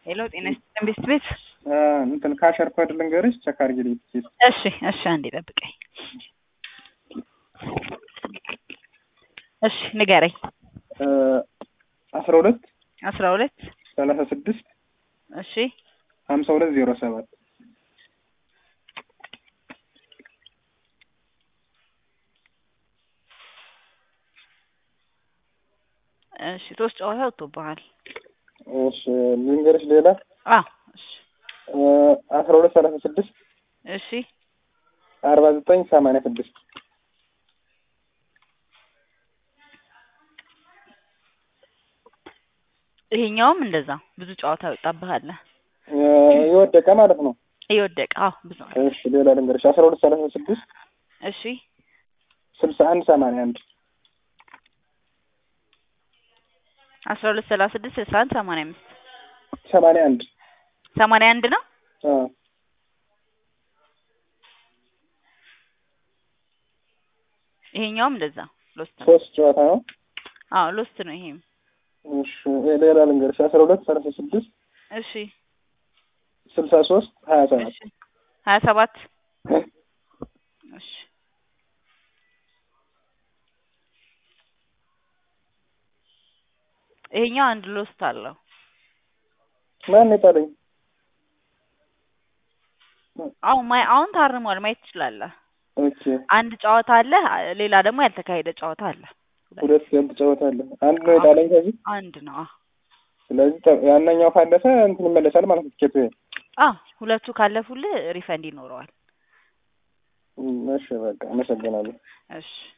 ሄሎ ጤና ይስጥልን ቤት ቤት እንትን ካሸር ኮድ ልንገርሽ ቸክ አድርጊልኝ ፕሊዝ። እሺ እሺ አንዴ ጠብቀኝ እሺ ንገረኝ አስራ ሁለት አስራ ሁለት ሰላሳ ስድስት እሺ ሀምሳ ሁለት ዜሮ ሰባት እሺ ሶስት ጨዋታ ወጥቶብሃል እሺ ልንገርሽ ሌላ አዎ እሺ አስራ ሁለት ሰላሳ ስድስት እሺ አርባ ዘጠኝ ሰማንያ ስድስት ይሄኛውም እንደዛ ብዙ ጨዋታ ይወጣብሃል የወደቀ ማለት ነው። እየወደቀ አዎ ብዙ ነው። እሺ ሌላ ልንገርሽ አስራ ሁለት ሰላሳ ስድስት እሺ ስልሳ አንድ ሰማንያ አንድ አስራ ሁለት ሰላሳ ስድስት ስልሳ አንድ ሰማንያ አምስት ሰማንያ አንድ ሰማንያ አንድ ነው። አዎ ይሄኛውም እንደዛ ሎስት ነው። ሶስት ጨዋታ ነው። አዎ ሎስት ነው ይሄም። እሺ ሌላ ልንገርሽ አስራ ሁለት ሰላሳ ስድስት እሺ ስልሳ ሶስት ሀያ ሰባት እሺ ሀያ ሰባት እሺ ይሄኛው አንድ ሎስት አለው። ማን የጣለኝ? አሁን ማይ አሁን ታርሟል ማየት ትችላለህ። ኦኬ አንድ ጨዋታ አለ፣ ሌላ ደግሞ ያልተካሄደ ጨዋታ አለ። ሁለት ያንተ ጨዋታ አለ። አንድ ነው የጣለኝ ከዚህ። አንድ ነው። አዎ ስለዚህ ተ- ያነኛው ካለፈ እንትን ይመለሳል ማለት ነው ትኬቱ። አዎ ሁለቱ ካለፉልህ ሪፈንድ ይኖረዋል። እም፣ እሺ በቃ አመሰግናለሁ። እሺ